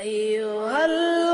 أيها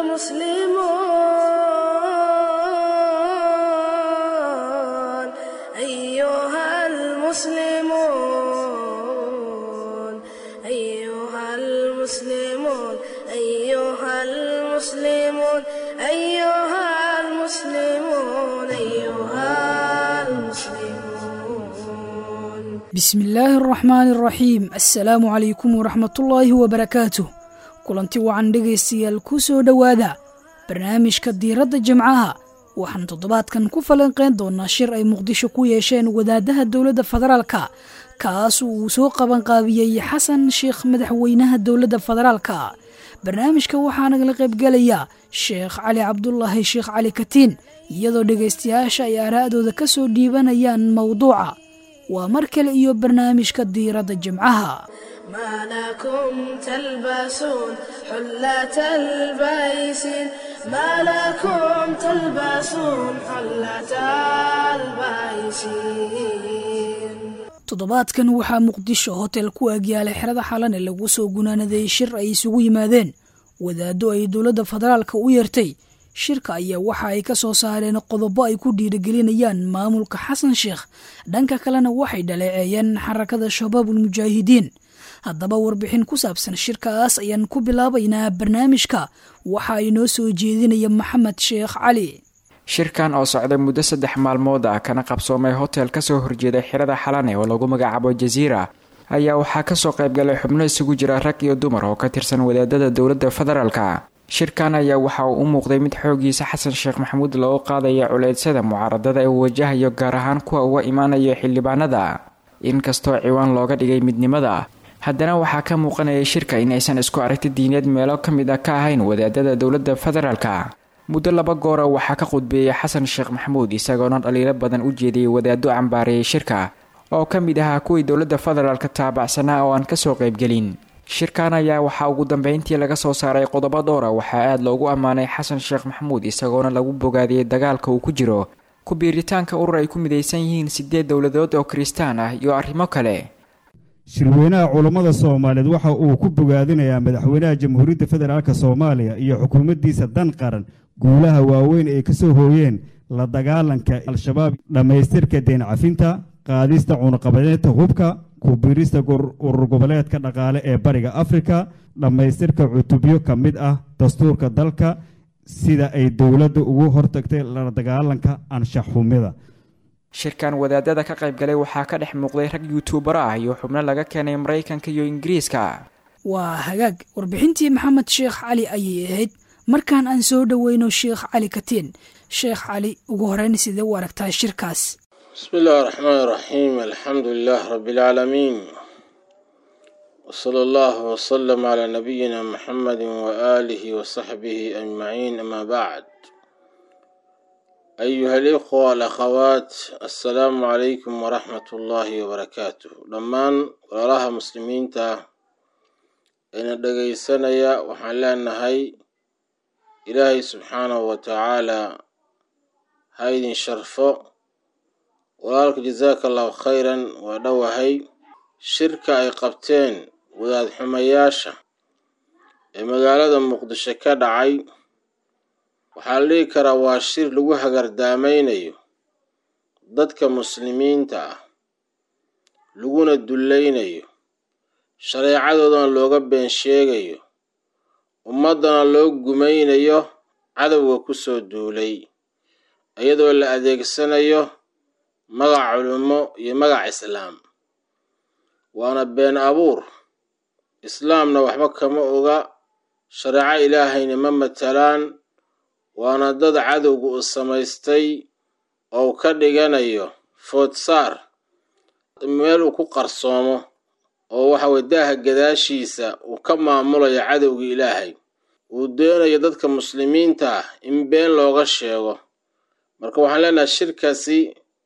المسلمون أيها المسلمون أيها المسلمون أيها المسلمون أيها المسلمون أيها المسلمون bismi illaahi araxmaani araxiim assalaamu calaykum waraxmatullaahi wabarakaatuh kulanti wacan dhegaystayaal ku soo dhowaada barnaamijka diiradda jimcaha waxaan toddobaadkan ku falanqayn doonaa shir ay muqdisho ku yeesheen wadaadaha dowladda federaalka kaas uu soo qabanqaabiyey xasan sheekh madaxweynaha dowladda federaalka barnaamijka waxaa nagala qaybgelaya sheekh cali cabdulaahi sheekh cali katiin iyadoo dhegaystayaasha ay aaraa'dooda ka soo dhiibanayaan mowduuca waa mar kale iyo barnaamijka diiradda jimcaha ما لكم تلبسون حلة البيسين ما لكم تلبسون حلة البيسين toddobaadkan waxaa muqdisho hotel ku agyaalay xerada xalane lagu soo gunaanaday shir ay isugu yimaadeen wadaaddo ay dowladda federaalka u yeertay shirka ayaa waxa ay ka soo saareen qodobo ay ku dhiirigelinayaan maamulka xasan sheekh dhanka kalena waxay dhaleeceeyeen xarakada shabaabul mujaahidiin haddaba warbixin ku saabsan shirkaas ayaan ku bilaabaynaa barnaamijka waxaa inoo soo jeedinaya maxamed sheekh cali shirkan oo socday muddo saddex maalmood ah kana qabsoomay hotel kasoo horjeeday xirada xalane oo lagu magacaabo jaziira ayaa waxaa kasoo qaybgalay xubno isugu jira rag iyo dumar oo ka tirsan wadaadada dowladda federaalka shirkan ayaa waxa uu u muuqday mid xoogiisa xasan sheekh maxamuud loogu qaadaya culeydsada mucaaradada ee uu wajahayo gaar ahaan kuwa uga imaanaya xildhibaanada inkastoo ciwaan looga dhigay midnimada haddana waxaa ka muuqanaya shirka in aysan isku aragti diineed meelo ka mid ah ka ahayn wadaadada dowladda federaalka muddo laba goora waxaa ka qudbeeyey xasan sheekh maxamuud isagoona dhaliilo badan u jeediyey wadaado cambaareeyay shirka oo ka mid ahaa kuwii dowladda federaalka taabacsanaa oo aan kasoo qaybgelin shirkan ayaa waxaa ugu dambeyntii laga soo saaray qodobo dhowra waxaa aada loogu ammaanay xasan sheekh maxamuud isagoona lagu bogaadiyey dagaalka uu ku jiro ku biiritaanka urur ay ku midaysan yihiin sideed dowladood oo kiristaan ah iyo arrimo kale shirweynaha culammada soomaaliyeed waxa uu ku bogaadinayaa madaxweynaha jamhuuriyadda federaalk soomaaliya iyo xukuumaddiisa dan qaran guulaha waaweyn ay ka soo hooyeen la dagaalanka al-shabaab dhammaystirka deen cafinta qaadista cunuqabadeynta hubka ku-biirista urur goboleedka dhaqaale ee bariga afrika dhammaystirka cutubyo ka mid ah dastuurka dalka sida ay dowladda ugu hortagtay la dagaalanka anshax xumida shirkan wadaadada ka qaybgalay waxaa ka dhex muuqday rag yuutubaro ah iyo xubno laga keenay maraykanka iyo ingiriiska waa hagaag warbixintii maxamed sheekh cali ayay ahayd markaan aan soo dhoweyno sheekh cali katiin sheekh cali ugu horeyn sidee u aragtaa shirkaas بسم الله الرحمن الرحيم الحمد لله رب العالمين وصلى الله وسلم على نبينا محمد وآله وصحبه أجمعين أما بعد أيها الإخوة والأخوات السلام عليكم ورحمة الله وبركاته لمان وراها مسلمين تا إن دقي سنة وحلان هاي إلهي سبحانه وتعالى هايدين شرفه walaalka jasaaka allahu khayran waa dhowahay shirka ay qabteen wadaad xumayaasha ee magaalada muqdisho ka dhacay waxaa la dhihi karaa waa shir lagu hagardaamaynayo dadka muslimiinta ah laguna dullaynayo shareecadoodana looga been sheegayo ummaddana loo gumaynayo cadowga ku soo duulay iyadoo la adeegsanayo magac culummo iyo magac islaam waana been abuur islaamna waxba kama oga shareeco ilaahayna ma matalaan waana dad cadowga uu samaystay oo ka dhiganayo foodsaar meel uu ku qarsoomo oo waxa weye daaha gadaashiisa uu ka maamulayo cadowga ilaahay uu doonayo dadka muslimiinta ah in been looga sheego marka waxaan leenahay shirkaasi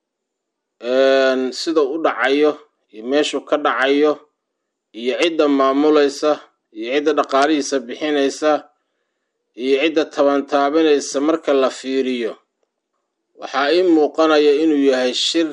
sida u dhacayo iyo meeshuu ka dhacayo iyo cidda maamulaysa iyo cidda dhaqaalihiisa bixinaysa iyo cidda tabantaabinaysa marka la fiiriyo waxaa ii muuqanaya inuu yahay shir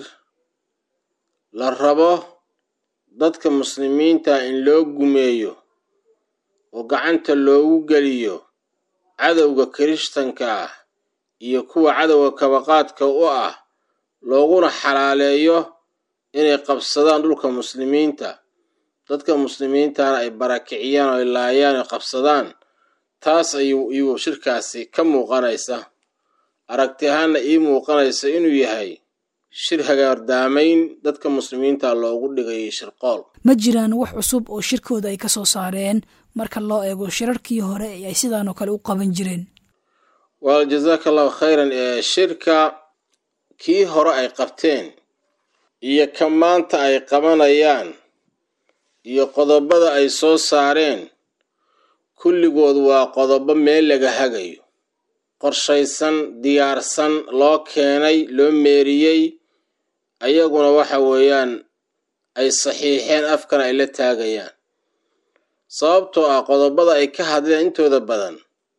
la rabo dadka muslimiinta in loo gumeeyo oo gacanta loogu geliyo cadowga kirishtanka ah iyo kuwa cadowga kabaqaadka u ah looguna xalaaleeyo inay qabsadaan dhulka muslimiinta dadka muslimiintana ay barakiciyaan oo ay laayaan oy qabsadaan taas ayuu iyuu shirkaasi ka muuqanaysa aragti ahaanna ii muuqanaysa inuu yahay shir hagaardaamayn dadka muslimiinta loogu dhigayay shirqool ma jiraan wax cusub oo shirkooda ay ka soo saareen marka loo eego shirarkii hore ee ay sidaanoo kale u qaban jireen wal jazaaka allahu khayran ee shirka kii hore ay qabteen iyo ka maanta ay qabanayaan iyo qodobada ay soo saareen kulligood waa qodobo meel laga hagayo qorshaysan diyaarsan loo keenay loo meeriyey ayaguna waxa weeyaan ay saxiixeen afkana ay la taagayaan sababtoo ah qodobada ay ka hadleen intooda badan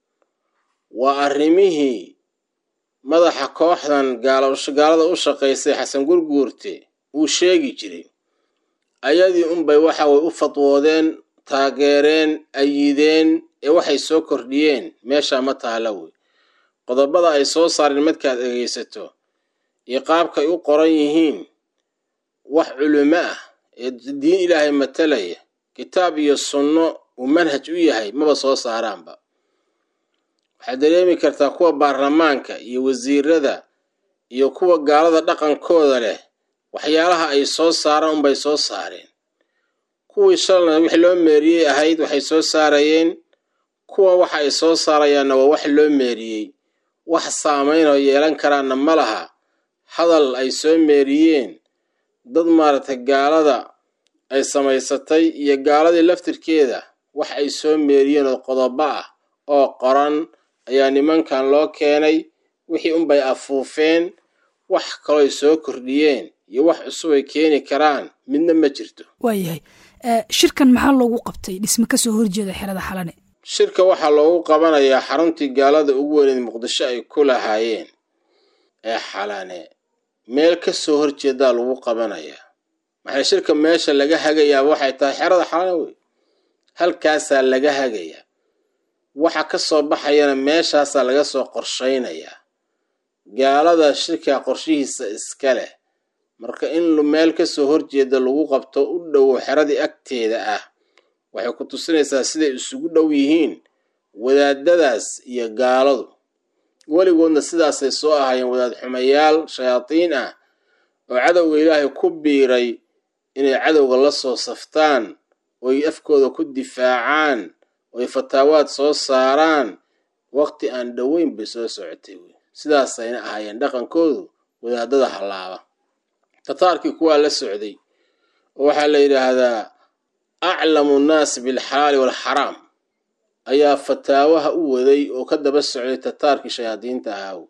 waa arrimihii madaxa kooxdan gaalada u shaqaysay xasan gurguurte uu sheegi jiray ayadii unbay waxa way u fadwoodeen taageereen ayideen ee waxay soo kordhiyeen meeshaa ma taala wey qodobada ay soo saareen markaad dhegaysato iyo qaabkay u qoran yihiin wax culimo ah ee diin ilaahay matalaya kitaab iyo sunno uu manhaj u yahay maba soo saaraanba waxaad dareemi kartaa kuwa baarlamaanka iyo wasiirada iyo kuwa gaalada dhaqankooda leh waxyaalaha ay soo saaraan unbay soo saareen kuwii shalna wix loo meeriyey ahayd waxay soo saarayeen kuwa waxa ay soo saarayaanna waa wax loo meeriyey wax saamaynoo yeelan karaanna ma laha hadal ay soo meeriyeen dad maaragtay gaalada ay samaysatay iyo gaaladii laftirkeeda wax ay soo meeriyeen oo qodobo ah oo qoran ayaa nimankan loo keenay wixii unbay afuufeen wax kaloo ay soo kordhiyeen iyo wax cusub ay keeni karaan midna ma jirto waayahay shirkan maxaa loogu qabtay dhisme kasoo horjeeda xerada xalane shirka waxaa loogu qabanayaa xaruntii gaalada ugu weyneed muqdisho ay ku lahaayeen ee xalane meel kasoo horjeedaa lagu qabanayaa maxaa shirka meesha laga hagayaa waxay tahay xerada xalane wey halkaasaa laga hagayaa waxa ka soo baxayana meeshaasaa laga soo qorshaynayaa gaalada shirkaa qorshihiisa iska leh marka in meel kasoo horjeeda lagu qabto u dhowo xeradii agteeda ah waxay ku tusinaysaa siday isugu dhow yihiin wadaadadaas iyo gaaladu weligoodna sidaasay soo ahaayeen wadaad xumayaal shayaadiin ah oo cadowga ilaahay ku biiray inay cadowga la soo saftaan oy afkooda ku difaacaan oy fataawaad soo saaraan waqti aan dhoweyn bay soo socotay wey sidaasayna ahaayeen dhaqankoodu wadaadada hallaaba tataarkii kuwaa la socday oo waxaa la yidhaahdaa aclamu nnaasi bilxalaali waalxaraam ayaa fataawaha u waday oo ka daba socday tataarkii shayaadiinta ahaaw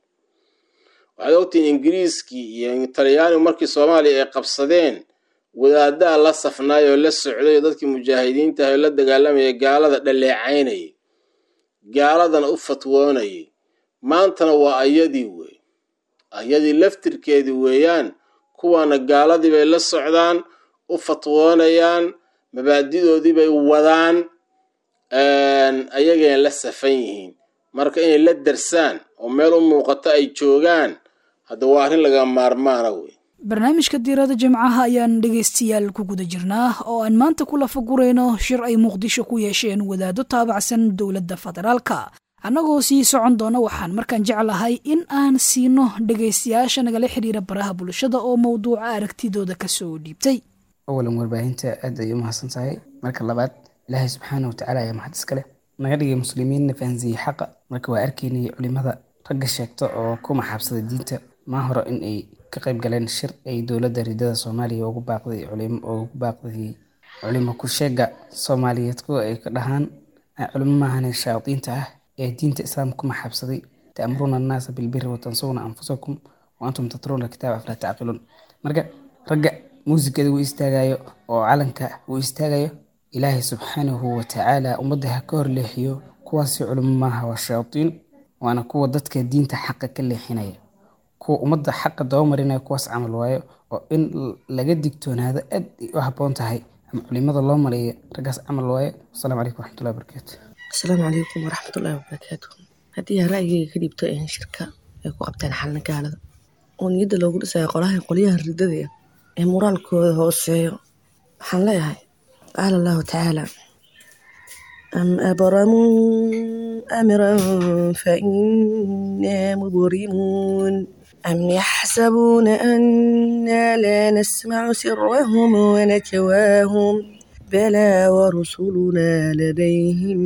waxaad ogtihiin ingiriiskii iyo talyaanigu markii soomaaliya ay qabsadeen wadaaddaa la safnaay oo la socday oo dadkii mujaahidiinta ah oo la dagaalamayay gaalada dhaleecaynayay gaaladana u fatwoonayay maantana waa ayadii wey ayadii laftirkeedii weeyaan kuwaana gaaladii bay la socdaan u fatwoonayaan mabaadidoodii bay wadaan ayagayna la safan yihiin marka inay la darsaan oo meel u muuqato ay joogaan hadda waa arrin laga maarmaana wey barnaamijka diirada jimcaha ayaan dhegaystayaal ku guda jirnaa oo aan maanta ku lafagurayno shir ay muqdisho ku yeesheen wadaado taabacsan dowladda federaalka annagoo sii socon doona waxaan markaan jeclahay in aan siino dhegaystayaasha nagala xidhiira baraha bulshada oo mowduuca aragtidooda kasoo dhiibtay awalan warbaahinta aad ay u mahadsan tahay marka labaad ilaahay subxaana watacaala ayaa mahad iska leh naga dhigay muslimiinna fahansiiyey xaqa marka waa arkaynay culimada ragga sheegta oo ku maxaabsada diinta maa hore in ay ka qayb galeen shir ay dowladda ridada soomaaliya ugu baaqday ugu baaqday culimo ku sheega soomaaliyeed kuwa ay ka dhahaan culimo maahane shayaadiinta ah ee diinta islaamka ku maxaabsaday ta'muruuna annaasa bilbiri watansawna anfusakum wa antum tatruuna kitaaba aflaa tacqiluun marka ragga muusikada uu istaagayo oo calanka uu istaagayo ilaahay subxaanahu watacaala ummadda ha ka horleexiyo kuwaasi culimo maaha waa shayaadiin waana kuwa dadka diinta xaqa ka leexinaya kuwa ummadda xaqa dabamarinaya kuwaas camal waayo oo in laga digtoonaado aad ay u habboon tahay ama culimada loo maleeyo raggaas camal waaye wasalaamu calaykum waraxmatullahi wabarakaatu asalaamu calaykum waraxmatullaahi wabarakaatu haddii aan ra'yigayga ka dhiibto in shirka ay ku qabteen xalna gaalada oo niyadda loogu dhisayo qolaha qolyaha ridada ah ee moraalkooda hooseeyo waxaan leeyahay qaala allahu tacaala am abramuu amran fa innaa mubrimuun am yaxsabuuna annaa laa nasmacu sirahum wanajwaahum balaa warusulunaa ladayhim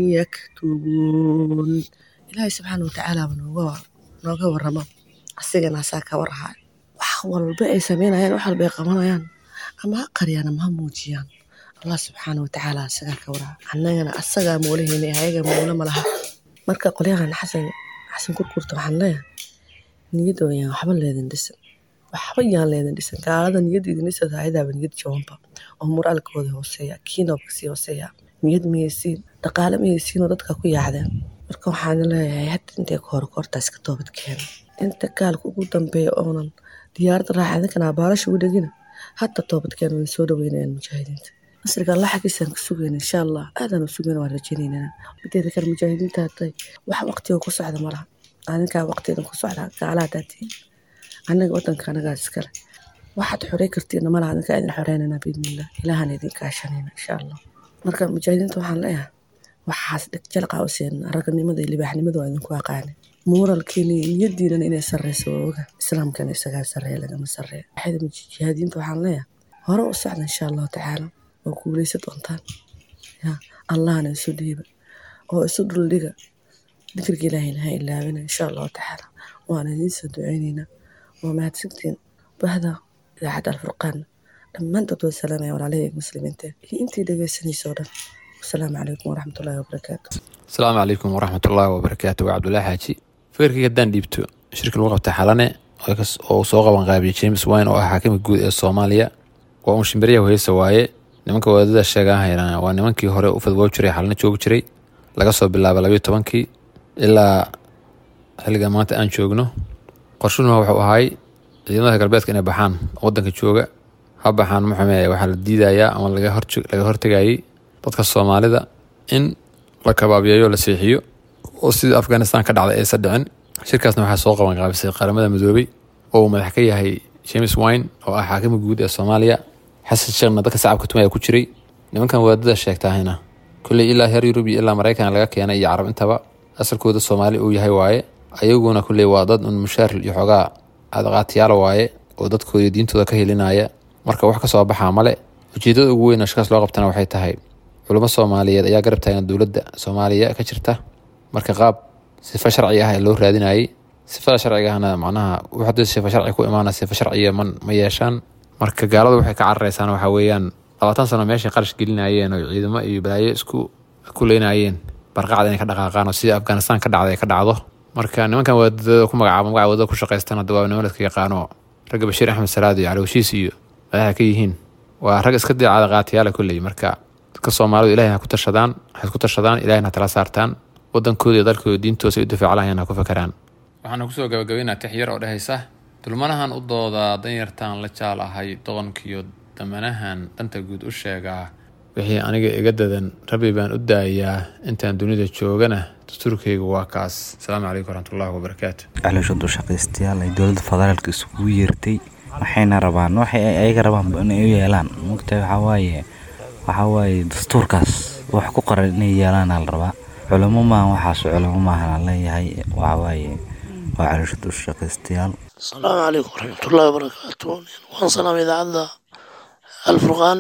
yaktubuun ilaahay subxaana watacaala ba nooga nooga waramo asigana asaa ka warhayo wax walba ay sameynayaan wax walba ay qabanayaan ama ha qariyaan ama ha muujiyaan allah subxaana watacaala asagaa ka warhayo annagana asagaa moolaheyna ayaga moolo ma laha marka qolyahan xasan xasan kurkurta waxaan leeyahay niyadda yaan waxba leedin dhisan waxba yaan leedin dhisan gaalada niyadda idin dhisata ayadaaba niyad jabanba oo moraalkooda hooseeya kiinoo kasii hooseeya niyad mayaysiin dhaqaale mayaysiin oo dadka ku yaacdeen marka waxaan leeyahay hadda intay ka hor koortaas ka toobad keena inta gaalka ugu dambeeya oonan diyaaradda raaca idinkana baalasha ugu dhegina hadda toobad keena waan soo dhaweynayaan mujaahidiinta nasriga allah xaggiisaan ka sugayna insha allah aadaan u sugayna waan rajaynaynaa mideeda kale mujaahidiinta hadday wax waqtiga ku socda ma laha adinkaa waqtigan ku socda gaalaha daatiin annaga wadanka anagaas iskale waxaad xorey kartiina malaha adinkaa idin xoreynayna biidnillah ilaahana idin kaashanayna insha allah marka mujaahidiinta waxaan leeyahay waxaas dhegjalqa u seen raganimada iyo libaaxnimada waa idinku aqaane muuralkiina iyo niyadiinana inay sarreyso waa oga islaamkana isagaa sarreeya lagama sarreeya waxayda mujahidiinta waxaan leeyahay hore u socda insha allahu tacaala oo guuleysa doontaan ya allahna isu dhiiba oo isu dhuldhiga dikriga ilaahayna ha ilaabina insha allahu tacaala waana idiinsoo duceyneynaa waa mahadsantiin bahda idaacadda alfurqaan dhammaantood waa salaamaya walaalahayga muslimiinta iyo intii dhegeysanaysa oo dhan wasalaamu calaykum waraxmatullaahi wabarakaatu asalaamu calaykum waraxmatullaahi wabarakaatu waa cabdullaahi xaaji fikirkayga haddaan dhiibto shirka lagu qabtay xalane oo uu soo qaban qaabiyey james wine oo ah xaakimka guud ee soomaaliya waa uun shimbiryaha heysa waaye nimanka wadaadada sheegaahayna waa nimankii hore u fadwoo jiray xalana joogi jiray laga soo bilaaba labayo tobankii ilaa xilliga maanta aan joogno qorshunuma wuxuu ahay ciidamada galbeedka inay baxaan wadanka jooga ha baxaan muxume waxaa la diidayaa ama laga hortegayay dadka soomaalida in la kabaabiyeeyo la seexiyo oo sidii afghanistan ka dhacday aysan dhicin shirkaasna waxaa soo qaban qaabisay qaramada midoobay oo uu madax ka yahay james wine oo ah xaakima guud ee soomaaliya xasan sheekhna dadka sacabka tumaya ku jiray nimankan wadaadada sheegtaahayna kulley ilaa heer yurub iyo ilaa maraykan laga keenay iyo carab intaba asalkooda soomaali uu yahay waaye ayaguna kulley waa dad un mushaar iyo xoogaa adaqaatiyaala waaye oo dadkooda diintooda ka helinaya marka wax kasoo baxaa male ujeedada ugu weyn oo shirkaas loo qabtana waxay tahay culamo soomaaliyeed ayaa garab taagan dowladda soomaaliya ka jirta marka qaab sifa sharci ah ee loo raadinayay sifada sharciga ahna macnaha wuxuu sifa sharci ku imaana sifa sharciya man ma yeeshaan marka gaaladu waxay ka cararaysaan waxaa weeyaan labaatan sano meeshay qarash gelinayeen oo ciidamo iyo balaayo isku ku leynayeen barqacda inay ka dhaqaaqaan oo sidii afghanistan ka dhacday ay ka dhacdo marka nimankan wadaadada ku magacaabo magaca wadada ku shaqaystaan hadda waa niman ladka yaqaano ragga bashiir axmed salaad iyo calowshiis iyo madaxa ka yihiin waa rag iska diicada qaatiyaala kolley marka dadka soomaalidu ilahay ha ku tashadaan waxay ku tashadaan ilahayna ha tala saartaan wadankooda iyo dalkooda diintoosa u difaacalayaan ha ku fakaraan waxaana kusoo gabagabeynaa tix yar oo dhehaysa dulmanahan u doodaa danyartaan la jaal ahay doqonkiyo damanahan danta guud u sheegaa wixii aniga iga dadan rabbi baan u daayaa intaan dunida joogana dastuurkaygu waa kaas asalaamu calaykum waraxmatullahi wabarakaatu caloosha dushaqaystayaal ay dowladda federaalka isugu yeertay waxayna rabaan waxay ayaga rabaan inay u yeelaan mugtahay waxawaaye waxawaaye dastuurkaas wax ku qoran inay yeelaana la rabaa culamo maahan waxaas culamo maahan aan leeyahay waxawaaye waa caloosha dushaqaystayaal asalaamu calaykum waraxmatullaahi wabarakaatu waan salaam idaacadda alfurqaan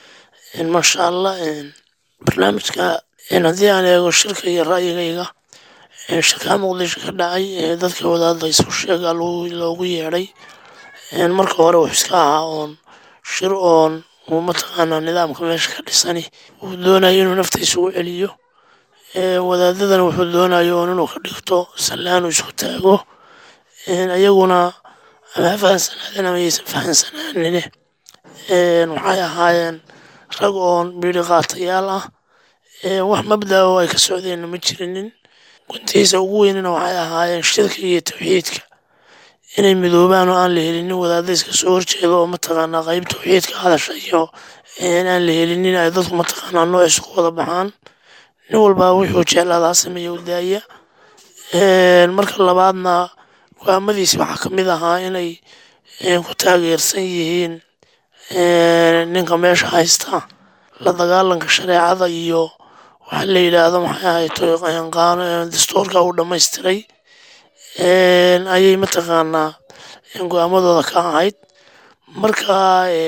maasha allah barnaamijka haddii aan eego shirka iyo ra'yigayga shirkaa muqdisho ka dhacay ee dadka wadaadda isu sheega loogu yeedhay marka hore wuxuu iska ahaa oon shir oon uu mataqaanaa nidaamka meesha ka dhisani uu doonayo inuu naftiisa u celiyo wadaadadana wuxuu doonayo oon inuu ka dhigto sallaan uu isku taago ayaguna ama ha fahansanaadeen ama yaysan fahansanaanin waxay ahaayeen rag oon biiri qaatayaal ah wax mabdaa oo ay ka socdeenna ma jirinin guntiisa ugu weynina waxay ahaayeen shirka iyo tawxiidka inay midoobaan oo aan la helinin wadaadda iska soo horjeeda oo mataqaanaa qayb tawxiidka hadasha iyo aan la helinin ay dadku mataqaanaa nooc isku wada baxaan nin walbaa wuxuu jeclaadaa sameeya u daaya marka labaadna go-aamadiisi waxaa ka mid ahaa inay ku taageersan yihiin ninka meesha haysta la dagaalanka shareecada iyo waxaa la yidhaahdo maxay ahayd dastuurka uu dhammaystiray ayay mataqaanaa go-aamadooda ka ahayd marka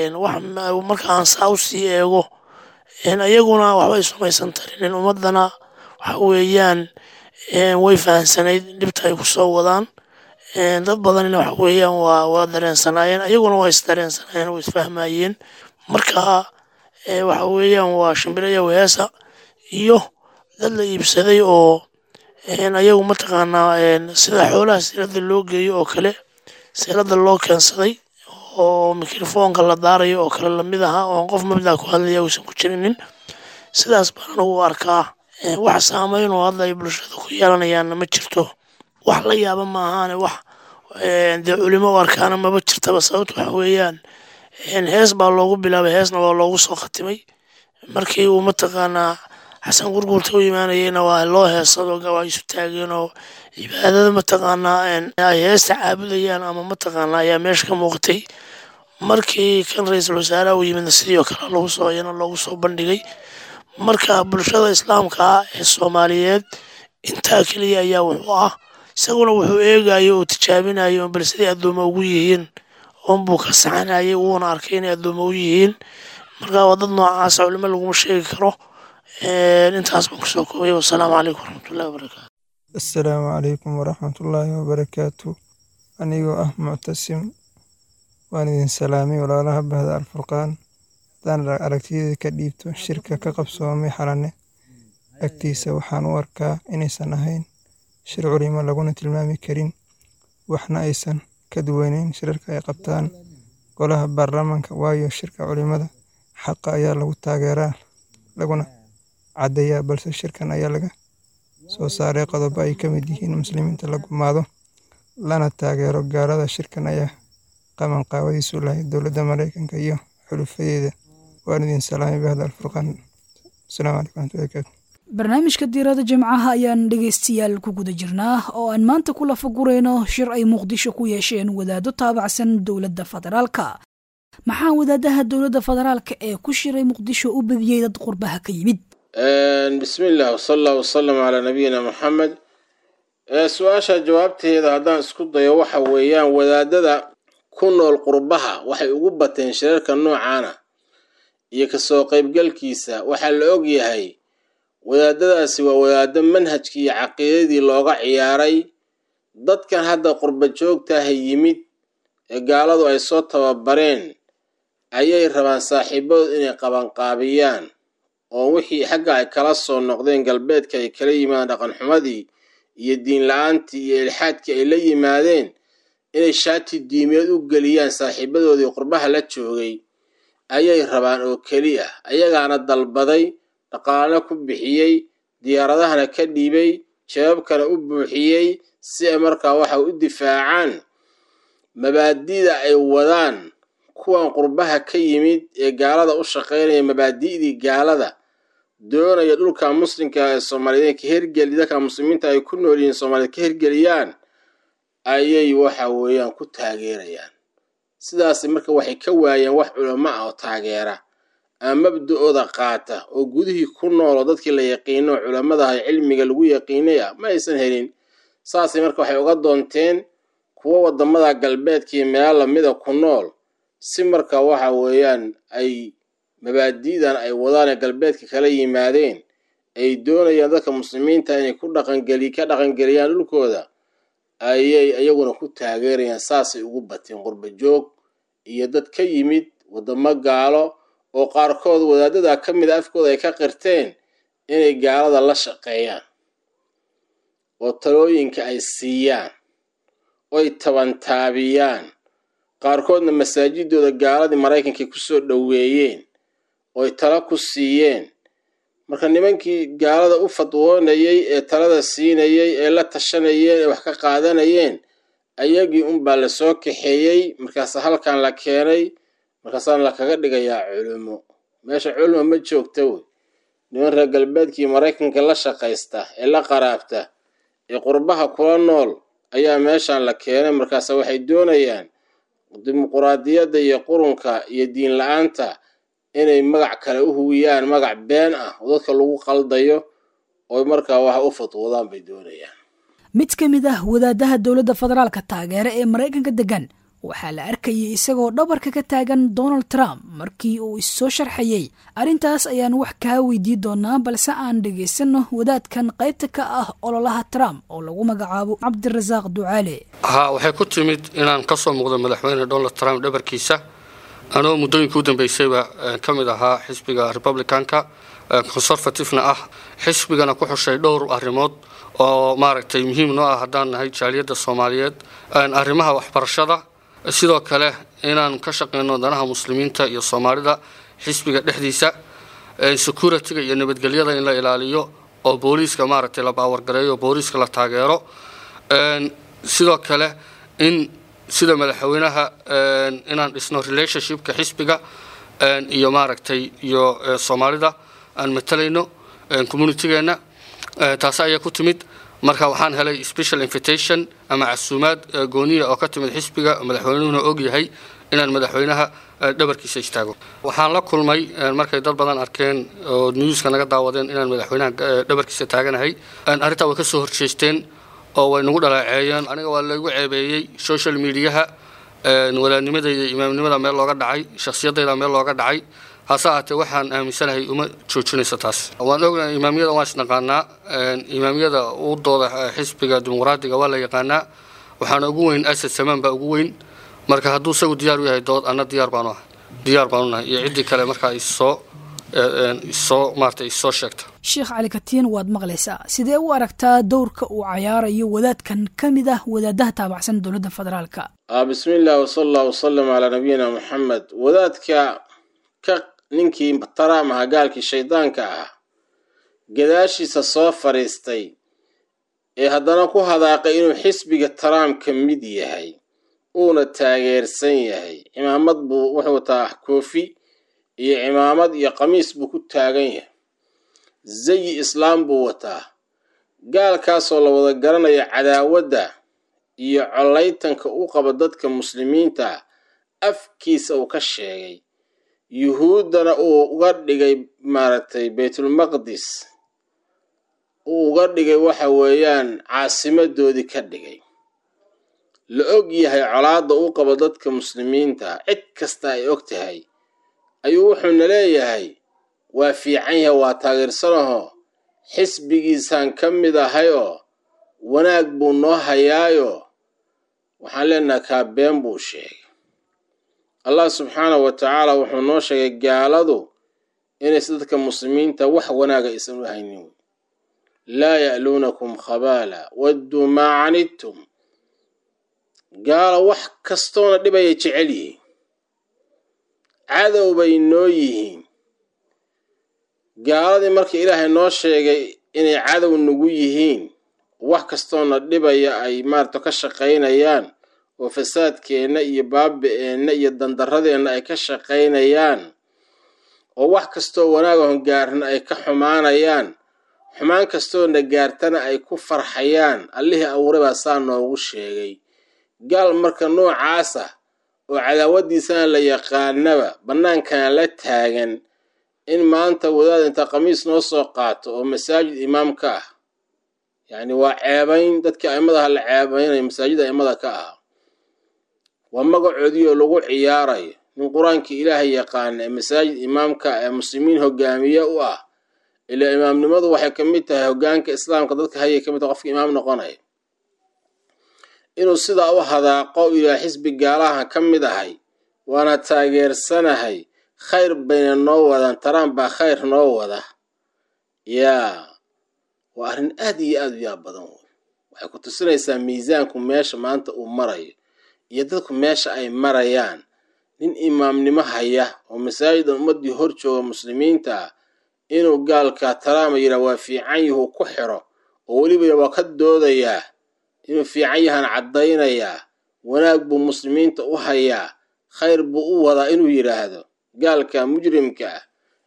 marka aan saa u sii eego iyaguna waxbay sumaysan tarinin ummadana waxa weeyaan way fahansanayd dhibta ay ku soo wadaan dad badanina waxa weeyaan waa waa dareensanaayeen ayaguna waa isdareensanaayeen waa isfahmayeen marka waxa weeyaan waa shimbiraya weesa iyo dad la iibsaday oo ayagu mataqaanaa sida xoolaha silada loo geeyo oo kale silada loo keensaday oo mikrofoonka la daarayo oo kale lamid ahaa oon qof mabdaa ku hadlaya uusan ku jirinin sidaas baan anugu arkaa wax saameyn oo hadda ay bulshada ku yeelanayaanna ma jirto wax la yaaba ma ahaane wax dee culimo u arkaana maba jirtaba sababta waxa weeyaan hees baa loogu bilaabay heesna waa loogu soo khatimay markii uu mataqaanaa xasan gurgurta u imaanayeyna waa loo heesado waa isu taageen oo cibaadada mataqaanaa ay heesta caabudayaan ama mataqaanaa ayaa meesha ka muuqatay markii kan ra-iisul wasaaraha u yimidna sidii oo kale lagu soo iyana loogu soo bandhigay marka bulshada islaamka ah ee soomaaliyeed intaa keliya ayaa wuxuu ah isaguna wuxuu eegayo oo tijaabinayo bal siday addooma ugu yihiin oonbuu ka saxanayay wuuna arkay inay addooma u yihiin marka waa dad noocaasa culimo laguma sheegi karo intaas baan kusoo koobay wasalaamu calaykum waraxmatullahi wabarakaatu assalaamu calaykum waraxmatullaahi wabarakaatu anigoo ah muctasim waan idin salaamay walaalaha bahda alfurqaan haddaan aragtideeda ka dhiibto shirka ka qabsoomay xalane agtiisa waxaan u arkaa inaysan ahayn shir culimo laguna tilmaami karin waxna aysan ka duwaneyn shirarka ay qabtaan golaha baarlamaanka waayo shirka culimada xaqa ayaa lagu taageeraa laguna caddeeyaa balse shirkan ayaa laga soo saaray qodobo ay ka mid yihiin muslimiinta la gumaado lana taageero gaalada shirkan ayaa qaban qaawadiisu lahayd dowladda maraykanka iyo xulufadeeda waan idin salaamay bahda alfurqaan asalaamu calaykum waraxmatullahi barakaatu barnaamijka diirada jimcaha ayaan dhegaystayaal ku guda jirnaa oo aan maanta ku lafagurayno shir ay muqdisho ku yeesheen wadaado taabacsan dowladda federaalka maxaa wadaadaha dowladda federaalka ee ku shiray muqdisho u badiyey dad qurbaha ka yimid bismi illah wsala allah wasalam calaa nabiyina maxamed su-aasha jawaabteeda haddaan isku dayo waxa weeyaan wadaadada ku nool qurbaha waxay ugu bateen shirarka noocaana iyo kasoo qaybgalkiisa waxaa la og yahay wadaadadaasi waa wadaado manhajkii iyo caqiidadii looga ciyaaray dadkan hadda qurba joogtaha yimid ee gaaladu ay soo tababareen ayay rabaan saaxiibadood inay qabanqaabiyaan oo wixii xagga ay kala soo noqdeen galbeedka ay kala yimaadeen dhaqanxumadii iyo diin la-aantii iyo ilxaadkii ay la yimaadeen inay shaati diimeed u geliyaan saaxiibadoodii qurbaha la joogay ayay rabaan oo keliya ayagaana dalbaday dhaqaalana ku bixiyey diyaaradahana ka dhiibay jawaabkana u buuxiyey si ay markaa waxa u difaacaan mabaadida ay wadaan kuwan qurbaha ka yimid ee gaalada u shaqaynaya mabaadi'dii gaalada doonaya dhulka muslimka ee soomaaliyeed ka hergeli dadka muslimiinta ay ku nool yihiin soomaaliyeed ka hergeliyaan ayay waxa weeyaan ku taageerayaan sidaas marka waxay ka waayeen wax culamo ah oo taageera ama mabda-ooda qaata oo gudihii ku nool oo dadkii la yaqiino culamadaha cilmiga lagu yaqiinay ah ma aysan helin saasay marka waxay uga doonteen kuwo wadamada galbeedkii meelo lamida ku nool si marka waxa weeyaan ay mabaadi'dan ay wadaan ee galbeedka kala yimaadeen ay doonayaan dadka muslimiinta inay ku dhaqangeli ka dhaqangeliyaan dhulkooda ayay iyaguna ku taageerayaan saasay ugu bateen qurba joog iyo dad ka yimid wadamo gaalo oo qaarkood wadaadada ka mid a afkooda ay ka qirteen inay gaalada la shaqeeyaan oo talooyinka ay siiyaan oy tabantaabiyaan qaarkoodna masaajidooda gaaladii maraykankay kusoo dhoweeyeen ooy talo ku siiyeen marka nimankii gaalada u fadwoonayey ee talada siinayey ee la tashanayeen ee wax ka qaadanayeen ayagii unbaa lasoo kaxeeyey markaasa halkan la keenay markaasaana lakaga dhigayaa culimo meesha culma ma joogta wey niman reer galbeedkii maraykanka la shaqaysta ee la qaraabta ee qurbaha kula nool ayaa meeshan la keenay markaase waxay doonayaan dimuquraadiyadda iyo qurunka iyo diin la-aanta inay magac kale u huwiyaan magac been ah oo dadka lagu qaldayo oo markaa wax u fatwoodaan bay doonayaan mid ka mid ah wadaadaha dowladda federaalka taageere ee maraykanka degan waxaa la arkayay isagoo dhabarka ka taagan donald trump markii uu issoo sharxayey arrintaas ayaan wax kaa weydiin doonaa balse aan dhegaysanno wadaadkan qaybta ka ah ololaha trump oo lagu magacaabo cabdirasaaq ducaale haa waxay ku timid inaan ka soo muuqdo madaxweyne donald trump dhabarkiisa anoo muddooyinka u dambeysayba ka mid ahaa xisbiga republicanka conservativena ah xisbigana ku xushay dhowr arrimood oo maaragtay muhiim noo ah haddaan nahay jaaliyadda soomaaliyeed arrimaha waxbarashada sidoo kale inaan ka shaqeyno danaha muslimiinta iyo soomaalida xisbiga dhexdiisa security-ga iyo nabadgelyada in la ilaaliyo oo booliiska maaragtay la baawargareeyo booliiska la taageero sidoo kale in sida madaxweynaha inaan dhisno relationshipka xisbiga iyo maaragtay iyo soomaalida aan matalayno communitigeena taasi ayaa ku timid marka waxaan helay special invitation ama casuumaad gooniya oo ka timid xisbiga madaxweynuhuna og yahay inaan madaxweynaha dhabarkiisa istaago waxaan la kulmay markay dad badan arkeen oo newska naga daawadeen inaan madaxweynaha dhabarkiisa taaganahay arrintaa way ka soo horjeesteen oo way nagu dhaleeceeyeen aniga waa lagu ceebeeyey social mediaha walaadnimadayda imaamnimada meel looga dhacay shakhsiyadayda meel looga dhacay hase ahaatee waxaan aaminsanahay uma joojinayso taas waan ognahay imaamiyada waan isnaqaanaa imaamiyada u dooda xisbiga dimuqraadiga waa la yaqaanaa waxaana ugu weyn asad samaan baa ugu weyn marka hadduu isagu diyaar u yahay dood anna diyaar baanu ahay diyaar baanu nahay iyo ciddii kale markaa isoo isoo maarata isoo sheegta sheekh cali katiin waad maqlaysaa sidee u aragtaa dowrka uu cayaarayo wadaadkan ka mid ah wadaadaha taabacsan dowladda federaalka bismi illah wsala allah wasalam calaa nabiyina moxamed wadaadka ka ninkii taraam aha gaalkii shaydaanka ah gadaashiisa soo fadhiistay ee haddana ku hadaaqay inuu xisbiga taraam ka mid yahay uuna taageersan yahay cimaamad buu wuxuu wataa koofi iyo cimaamad iyo qamiis buu ku taagan yahay zayi islaam buu wataa gaalkaasoo la wada garanaya cadaawadda iyo collaytanka u qaba dadka muslimiinta afkiisa uu ka sheegay yuhuuddana uu uga dhigay maaragtay baytulmaqdis uu uga dhigay waxa weeyaan caasimadoodii ka dhigay la og yahay colaadda u qabo dadka muslimiinta cid kasta ay og tahay ayuu wuxuuna leeyahay waa fiican yahay waa taageersanahoo xisbigiisaan ka mid ahay oo wanaag buu noo hayaayoo waxaan leenaha kaa been buu sheegay allah subxaanahu wa tacaala wuxuu noo sheegay gaaladu inaysa dadka muslimiinta wax wanaaga aysan u haynin laa ya'luunakum khabaala wadduu maa canidtum gaalo wax kastoona dhibayay jecel yihiin cadow bay noo yihiin gaaladii marka ilaahay noo sheegay inay cadow nagu yihiin wax kastoona dhibaya ay maarata ka shaqaynayaan oo fasaadkeenna iyo baaba-eenna iyo dandaradeenna ay ka shaqaynayaan oo wax kastoo wanaagahon gaarna ay ka xumaanayaan xumaan kastoona gaartana ay ku farxayaan allihii abuuray baa saa noogu sheegay gaal marka noocaas ah oo cadaawadiisana la yaqaanaba bannaankana la taagan in maanta wadaad inta khamiis noo soo qaato oo masaajid imaam ka ah yacni waa ceebayn dadkii aimadaha la ceebaynayo masaajid aimada ka ah waa magacoodii oo lagu ciyaarayo nin qur-aankii ilaahay yaqaana ee masaajid imaamka ee muslimiin hogaamiye u ah ilaa imaamnimadu waxay ka mid tahay hogaanka islaamka dadka hayay ka mid tahay qofka imaam noqonaya inuu sidaa u hadaaqo ilaa xisbi gaalaha ka mid ahay waana taageersanahay khayr bayna noo wadaan taraan baa khayr noo wada yaa waa arrin aad iyo aad u yaab badan wey waxay ku tusinaysaa miisaanku meesha maanta uu marayo iyo dadku meesha ay marayaan nin imaamnimo haya oo masaajidan ummaddii hor jooga muslimiinta ah inuu gaalka taraama yidhaha waa fiican yahuu ku xiro oo weliba waa ka doodayaa inuu fiican yahaan caddaynayaa wanaag buu muslimiinta u hayaa khayr buu u wadaa inuu yidhaahdo gaalka mujrimka ah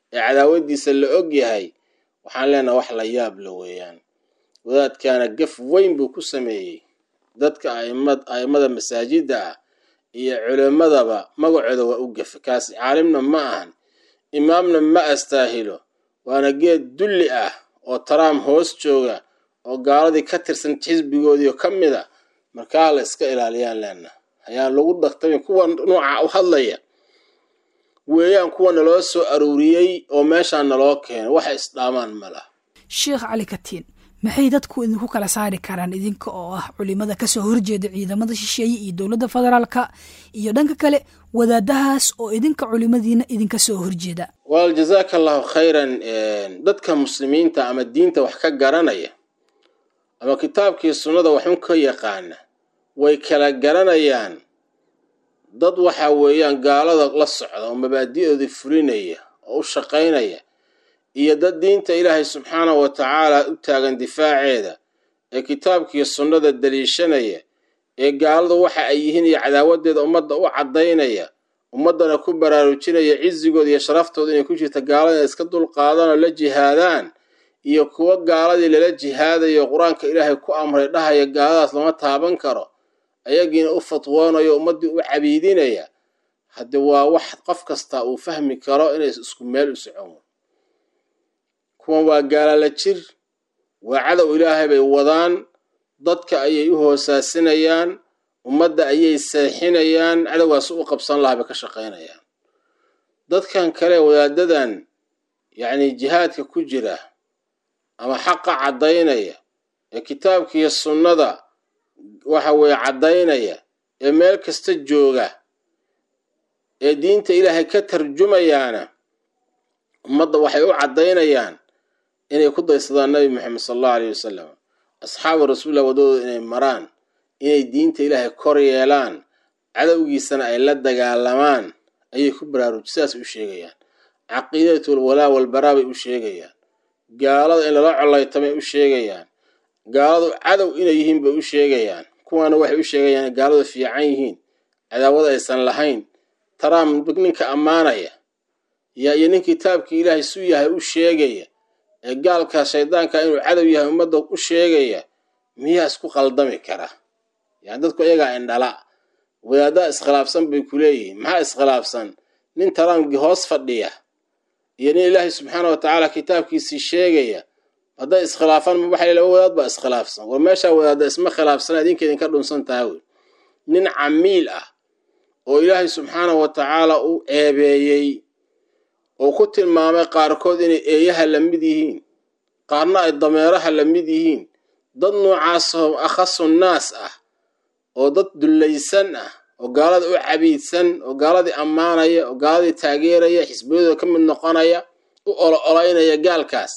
ee cadaawadiisa la og yahay waxaan leenaha wax la yaab la weeyaan wadaadkaana gaf weyn buu ku sameeyey dadka aimad a'immada masaajidda ah iyo culimmadaba magacooda waa u gafe kaasi caalimna ma ahan imaamna ma astaahilo waana geed dulli ah oo taraam hoos jooga oo gaaladii ka tirsan xisbigoodiio ka mid a markaa la iska ilaaliyaan leenaha ayaan lagu dhaqtamin kuwa nooca u hadlaya weeyaan kuwa naloo soo aruuriyey oo meeshaan naloo keeno waxa isdhaamaan ma laha sheekh cali katiin maxay dadku idinku kala saari karaan idinka oo ah culimada kasoo horjeeda ciidamada shisheeye iyo dowladda federaalka iyo dhanka kale wadaadahaas oo idinka culimadiina idinka soo horjeeda wal jazaaka allahu khayran dadka muslimiinta ama diinta wax ka garanaya ama kitaabkii sunnada waxun ka yaqaana way kala garanayaan dad waxa weeyaan gaalada la socda oo mabaadi'doodii fulinaya oo u shaqaynaya iyo dad diinta ilaahay subxaanahu wa tacaala u taagan difaaceeda ee kitaabkii sunnada daliishanaya ee gaaladu waxa ay yihiin iyo cadaawadeeda ummadda u caddaynaya ummaddana ku baraarujinaya cizigooda iyo sharaftooda inay ku jirta gaalada inay iska dulqaadaan oo la jihaadaan iyo kuwo gaaladii lala jihaadayo qur-aanka ilaahay ku amray dhahaya gaaladaas lama taaban karo ayagiina u fatwoonayo ummaddii u cabiidinaya hadde waa wax qof kasta uu fahmi karo inay isku meel u socon kuwan waa gaalala jir waa cadow ilaahay bay wadaan dadka ayay u hoosaasinayaan ummadda ayay seexinayaan cadowgaas u qabsan lahaa bay ka shaqaynayaan dadkan kale wadaadadan yacni jihaadka ku jira ama xaqa caddaynaya ee kitaabkiiyo sunnada waxa weeye caddaynaya ee meel kasta jooga ee diinta ilaahay ka tarjumayaana ummadda waxay u caddaynayaan inay ku daysadaan nabi moxamed sala allahu alayh wasalam asxaabu rasuulillah waddadooda inay maraan inay diinta ilaahay kor yeelaan cadowgiisana ay la dagaalamaan ayay ku baraaruj sidaas u sheegayaan caqiidatul walaa walbaraa bay u sheegayaan gaalada in lala collaytamay u sheegayaan gaaladu cadow inay yihiin bay u sheegayaan kuwaana waxay u sheegayaan in gaaladu fiican yihiin cadaawada aysan lahayn taraam ninka ammaanaya yaa iyo nin kitaabkii ilaahay su yahay u sheegaya ee gaalka shaydaanka inuu cadow yahay ummadda u sheegaya miyaa isku qaldami kara yani dadku iyagaa indhala wadaaddaa iskhilaafsan bay ku leeyihiin maxaa iskhilaafsan nin taraamkii hoos fadhiya iyo nin ilaahay subxaana wa tacaala kitaabkiisii sheegaya hadday iskhilaafaan waxay laba wadaad baa iskhilaafsan war meeshaa wadaadda isma khilaafsana idinka idinka dhunsan taha wey nin camiil ah oo ilaahay subxaana wa tacaala u ceebeeyey oo ku tilmaamay qaarkood inay eeyaha la mid yihiin qaarna ay dameeraha la mid yihiin dad noocaasoo akhasu naas ah oo dad dullaysan ah oo gaalada u cabiidsan oo gaaladii ammaanaya oo gaaladii taageeraya xisbiyadooda ka mid noqonaya u olo olaynaya gaalkaas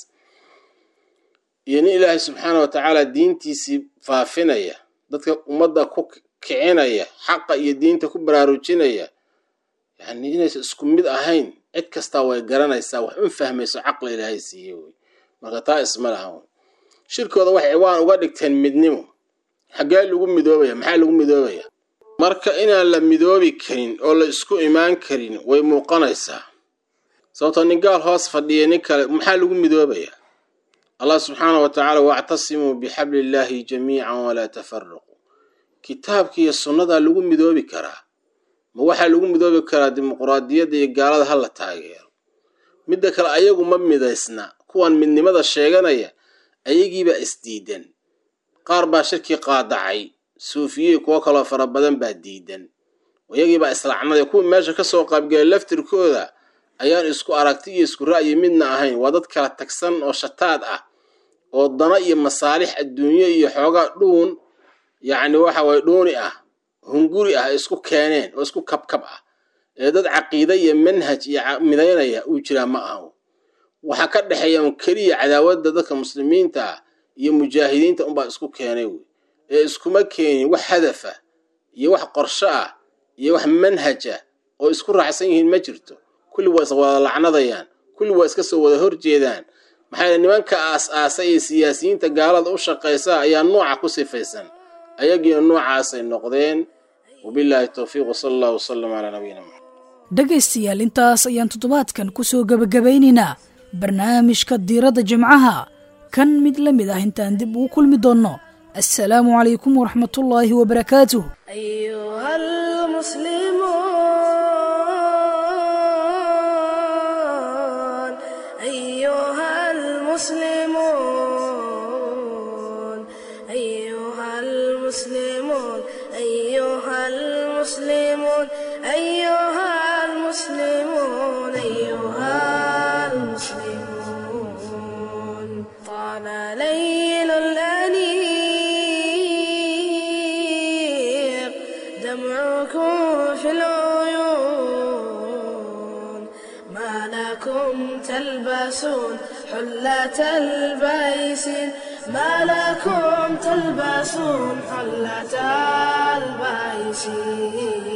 iyo nin ilaahay subxaana wa tacaala diintiisii faafinaya dadka ummadda ku kicinaya xaqa iyo diinta ku baraarujinaya yacni inaysan isku mid ahayn cid kastaa way garanaysaa wax un fahmayso caqla ilaahay siiye wey marka taa isma lahan wey shirkooda waxay waan uga dhigteen midnimo xaggee lagu midoobaya maxaa lagu midoobaya marka inaan la midoobi karin oo la isku imaan karin way muuqanaysaa sababtoo nin gaal hoos fadhiya nin kale maxaa lagu midoobaya allah subxaana wa tacaala wactasimuu bixabli illaahi jamiican walaa tafaraquu kitaabkiiyo sunnadaa lagu midoobi karaa ma waxaa lagu midoobi karaa dimuquraadiyadda iyo gaalada ha la taageero midda kale ayagu ma midaysna kuwan midnimada sheeganaya ayagiibaa isdiidan qaar baa shirkii qaadacay suufiyey kuwo kaloo fara badan baa diidan iyagiibaa islacnaday kuwii meesha kasoo qaybgalay laftirkooda ayaan isku aragti iyo isku ra'yi midna ahayn waa dad kala tagsan oo shataad ah oo dana iyo masaalix adduunyo iyo xoogaa dhuun yacni waxa waye dhuuni ah hunguri ah isku keeneen oo isku kabkab ah ee dad caqiide iyo manhaj iyo midaynaya uu jiraa ma ahan waxaa ka dhexeeya un keliya cadaawadda dadka muslimiinta ah iyo mujaahidiinta unbaa isku keenay wey ee iskuma keenin wax hadafa iyo wax qorsho ah iyo wax manhaj ah oo isku raacsan yihiin ma jirto kulli waa iswada lacnadayaan kulli waa iska soo wada horjeedaan maxaa nimanka aas-aasay ee siyaasiyiinta gaalada u shaqaysa ayaa nooca ku sifaysan ayagiina noocaasay noqdeen wabilaahi towfiiq wsala allah wasalam calaa nabiyina maxamed dhegaystayaal intaas ayaan toddobaadkan ku soo gebagabaynaynaa barnaamijka diiradda jimcaha kan mid la mid ah intaan dib ugu kulmi doonno assalaamu calaykum waraxmatullaahi wabarakaatuh أيها المسلمون أيها المسلمون أيها المسلمون أيها المسلمون أيها المسلمون أيها المسلمون طال ليل الأنيق دمعكم في العيون ما لكم تلبسون حلة البيسين ما لكم تلبسون حلة البيسين